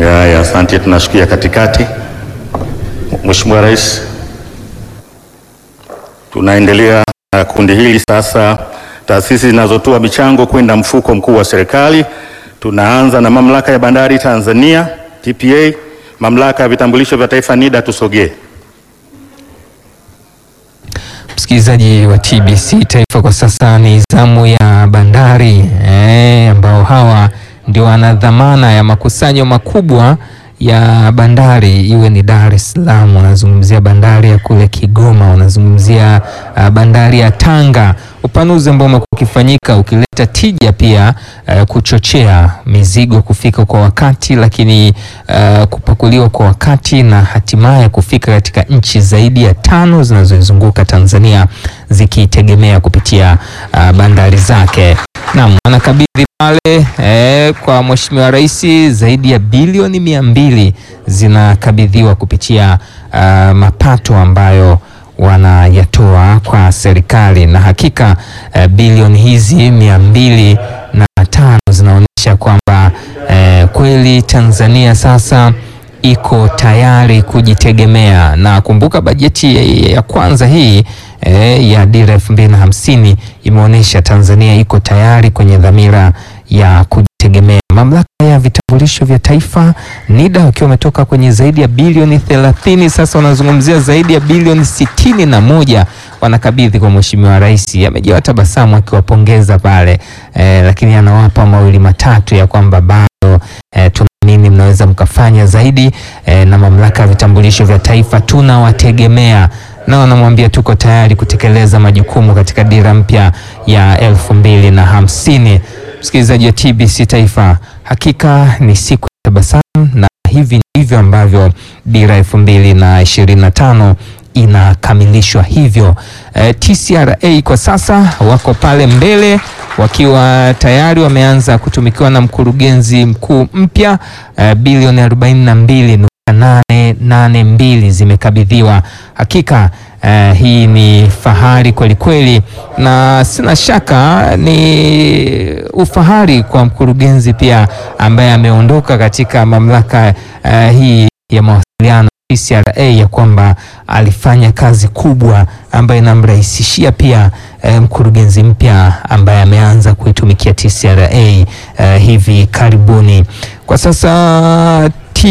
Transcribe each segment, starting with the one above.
Ya, ya, asante, tunashukia katikati. Mheshimiwa Rais, tunaendelea na kundi hili sasa, taasisi zinazotoa michango kwenda mfuko mkuu wa serikali. Tunaanza na Mamlaka ya Bandari Tanzania TPA, Mamlaka ya Vitambulisho vya Taifa NIDA, tusogee. Msikilizaji wa TBC Taifa, kwa sasa ni zamu ya bandari eh, ambao hawa ndio wana dhamana ya makusanyo makubwa ya bandari, iwe ni Dar es Salaam, unazungumzia bandari ya kule Kigoma, unazungumzia uh, bandari ya Tanga, upanuzi ambao umekuwa ukifanyika ukileta tija pia uh, kuchochea mizigo kufika kwa wakati, lakini uh, kupakuliwa kwa wakati na hatimaye kufika katika nchi zaidi ya tano zinazoizunguka Tanzania zikitegemea kupitia uh, bandari zake. Naam, anakabidhi pale eh, kwa Mheshimiwa Rais zaidi ya bilioni mia mbili zinakabidhiwa kupitia uh, mapato ambayo wanayatoa kwa serikali na hakika eh, bilioni hizi mia mbili na tano zinaonyesha kwamba eh, kweli Tanzania sasa iko tayari kujitegemea, na kumbuka bajeti ya, ya kwanza hii eh, ya dira elfu mbili na hamsini imeonyesha Tanzania iko tayari kwenye dhamira ya kujitegemea. Mamlaka ya vitambulisho vya taifa NIDA wakiwa wametoka kwenye zaidi ya bilioni thelathini, sasa wanazungumzia zaidi ya bilioni sitini na moja wanakabidhi kwa Mheshimiwa Rais. Amejawa tabasamu akiwapongeza pale eh, lakini anawapa mawili matatu ya kwamba bado eh, tunaamini mnaweza mkafanya zaidi eh, na mamlaka ya vitambulisho vya taifa tunawategemea na wanamwambia tuko tayari kutekeleza majukumu katika dira mpya ya elfu mbili na hamsini. Msikilizaji wa TBC Taifa, hakika ni siku ya tabasamu, na hivi ndivyo ambavyo dira elfu mbili na ishirini na tano inakamilishwa hivyo. E, TCRA kwa sasa wako pale mbele wakiwa tayari wameanza kutumikiwa na mkurugenzi mkuu mpya e, bilioni arobaini na mbili nukta nane nane mbili zimekabidhiwa. Hakika eh, hii ni fahari kweli kweli, na sina shaka ni ufahari kwa mkurugenzi pia ambaye ameondoka katika mamlaka eh, hii ya mawasiliano TCRA ya kwamba alifanya kazi kubwa ambayo inamrahisishia pia eh, mkurugenzi mpya ambaye ameanza kuitumikia TCRA eh, hivi karibuni. Kwa sasa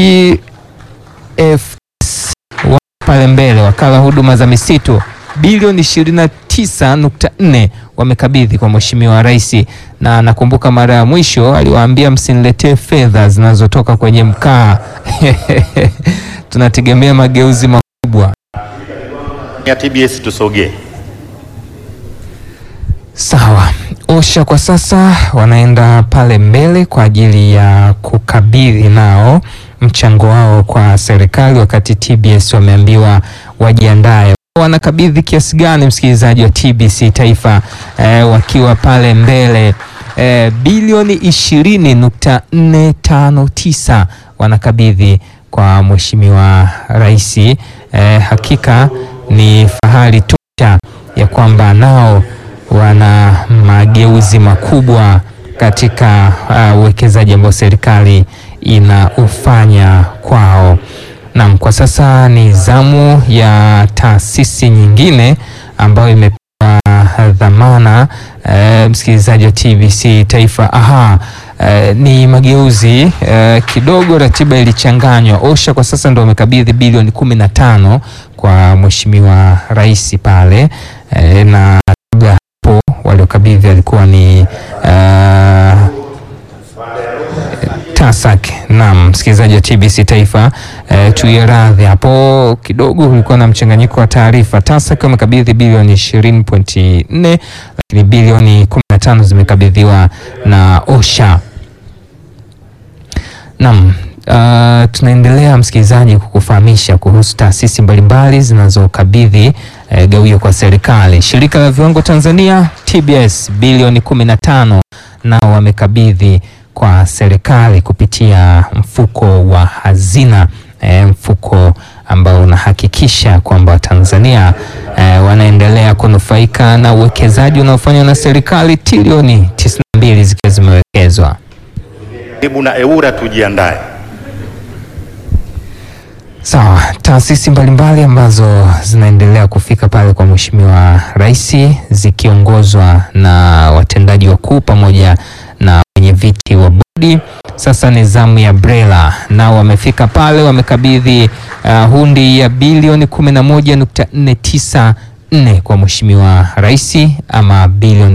TFS wa pale mbele, wakala huduma za misitu bilioni 29.4 wamekabidhi kwa Mheshimiwa Rais, na nakumbuka mara ya mwisho aliwaambia msiniletee fedha zinazotoka kwenye mkaa tunategemea mageuzi makubwa. Ya TBS tusogee. Sawa, OSHA kwa sasa wanaenda pale mbele kwa ajili ya kukabidhi nao mchango wao kwa serikali, wakati TBS wameambiwa wajiandae. Wanakabidhi kiasi gani, msikilizaji wa TBC Taifa? Eh, wakiwa pale mbele eh, bilioni ishirini nukta nne tano tisa wanakabidhi kwa Mheshimiwa Rais. Eh, hakika ni fahari tosha ya kwamba nao wana mageuzi makubwa katika uwekezaji uh, ambao serikali inaufanya kwao. Naam, kwa sasa ni zamu ya taasisi nyingine ambayo imepewa dhamana uh, msikilizaji wa TBC Taifa. Aha, uh, ni mageuzi uh, kidogo, ratiba ilichanganywa. OSHA kwa sasa ndio wamekabidhi bilioni kumi na tano kwa Mheshimiwa Rais pale uh, na kabla hapo waliokabidhi alikuwa ni uh, TASAC. Naam, msikilizaji wa TBC Taifa eh, tuiye radhi hapo kidogo, kulikuwa na mchanganyiko wa taarifa. TASAC wamekabidhi bilioni 20.4 lakini bilioni 15 zimekabidhiwa na OSHA. Naam. Uh, tunaendelea msikilizaji kukufahamisha kuhusu taasisi mbalimbali zinazokabidhi eh, gawio kwa serikali. Shirika la Viwango Tanzania TBS bilioni 15 nao wamekabidhi kwa serikali kupitia mfuko wa hazina eh, mfuko ambao unahakikisha kwamba Tanzania eh, wanaendelea kunufaika na uwekezaji unaofanywa na serikali, trilioni 92 zikiwa zimewekezwa. Karibu na EWURA tujiandae. Sawa, taasisi mbalimbali ambazo zinaendelea kufika pale kwa Mheshimiwa Rais zikiongozwa na watendaji wakuu pamoja na wenye viti wa bodi. Sasa ni zamu ya BRELA, nao wamefika pale, wamekabidhi uh, hundi ya bilioni 11.494 kwa Mheshimiwa Rais ama bilioni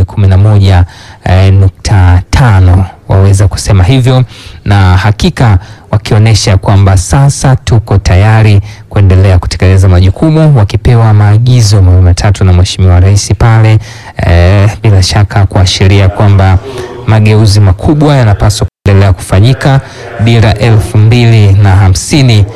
11.5 waweza kusema hivyo, na hakika wakionyesha kwamba sasa tuko tayari kuendelea kutekeleza majukumu, wakipewa maagizo mawili matatu na Mheshimiwa Rais pale, eh, bila shaka kuashiria kwamba mageuzi makubwa yanapaswa kuendelea kufanyika. Dira elfu mbili na hamsini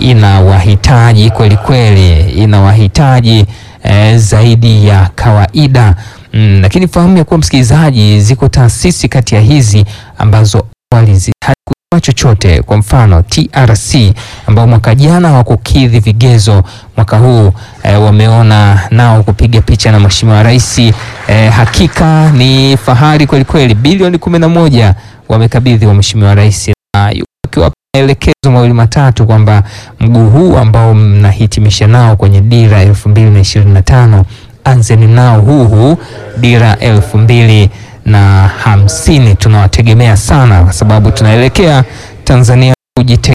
inawahitaji kweli kweli, inawahitaji eh, zaidi ya kawaida mm, lakini fahamu ya kuwa msikilizaji, ziko taasisi kati ya hizi ambazo awali zi- hazikutoa chochote. Kwa mfano TRC ambao mwaka jana hawakukidhi vigezo, mwaka huu eh, wameona nao kupiga picha na Mheshimiwa Rais. Eh, hakika ni fahari kweli kweli, bilioni kumi na moja wamekabidhi wa Mheshimiwa Rais na yu- akiwapa maelekezo mawili matatu kwamba mguu huu ambao mnahitimisha nao kwenye dira elfu mbili na ishirini na tano anzeni nao huu huu dira elfu mbili na hamsini tunawategemea sana kwa sababu tunaelekea Tanzania kujitegemea.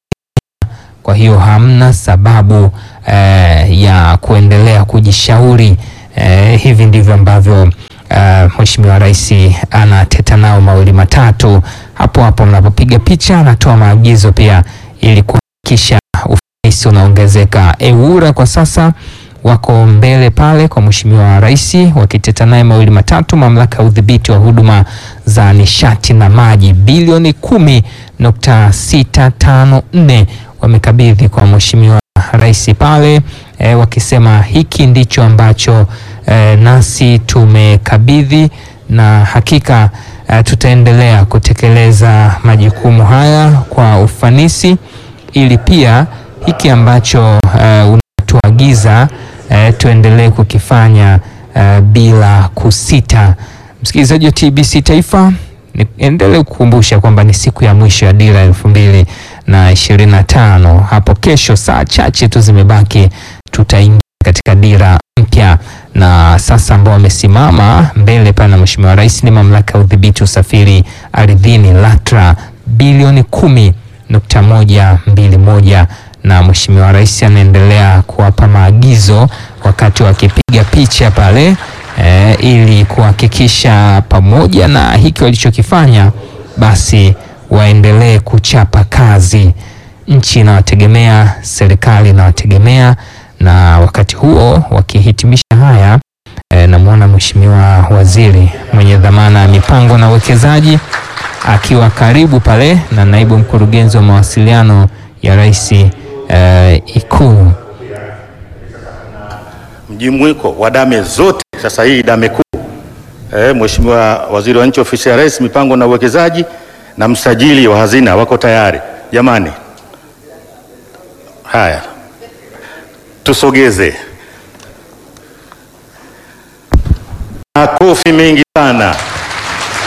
Kwa hiyo hamna sababu eh, ya kuendelea kujishauri. Eh, hivi ndivyo ambavyo eh, Mheshimiwa Rais anateta nao mawili matatu. Hapo hapo mnapopiga picha, anatoa maagizo pia ili kuhakikisha ufanisi unaongezeka. EWURA kwa sasa wako mbele pale kwa Mheshimiwa Rais wakiteta naye mawili matatu. Mamlaka ya udhibiti wa huduma za nishati na maji bilioni kumi nukta sita tano nne wamekabidhi kwa Mheshimiwa Rais pale e, wakisema hiki ndicho ambacho e, nasi tumekabidhi na hakika e, tutaendelea kutekeleza majukumu haya kwa ufanisi ili pia hiki ambacho e, unatuagiza e, tuendelee kukifanya e, bila kusita. Msikilizaji wa TBC Taifa, niendelee kukumbusha kwamba ni siku ya mwisho ya dira elfu mbili na ishirini na tano. Hapo kesho saa chache tu zimebaki, tutaingia katika dira mpya, na sasa ambao wamesimama mbele pale na Mheshimiwa Rais ni mamlaka ya udhibiti usafiri ardhini LATRA bilioni kumi nukta moja mbili moja na Mheshimiwa Rais anaendelea kuwapa maagizo wakati wakipiga picha pale e, ili kuhakikisha pamoja na hiki walichokifanya basi waendelee kuchapa kazi. Nchi inawategemea, serikali inawategemea, na wakati huo wakihitimisha haya e, namwona Mheshimiwa Waziri mwenye dhamana ya mipango na uwekezaji akiwa karibu pale na naibu mkurugenzi wa mawasiliano ya Rais e, Ikulu. mjumuiko wa dame zote sasa hii dame kuu eh, Mheshimiwa Waziri wa Nchi Ofisi ya Rais mipango na uwekezaji na msajili wa hazina wako tayari jamani. Haya, tusogeze makofi mengi sana.